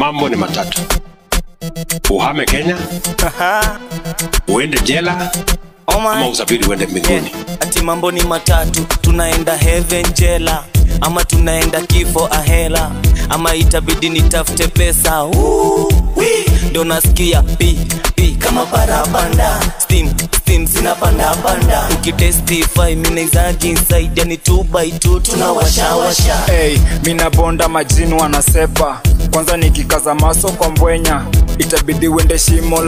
mambo ni matatu uhame kenya uende jela Oh my. ama usafiri uende mbinguni ati mambo ni matatu tunaenda heaven jela ama tunaenda kifo ahela ama itabidi nitafute pesa Woo, wee. ndo nasikia pi pi kama parapanda steam steam zinapanda panda ukitestify minaizaji inside yani 2 by 2 tunawashawasha hey, mina bonda majini wanasepa kwanza nikikaza maso kwa mbwenya itabidi uende shimo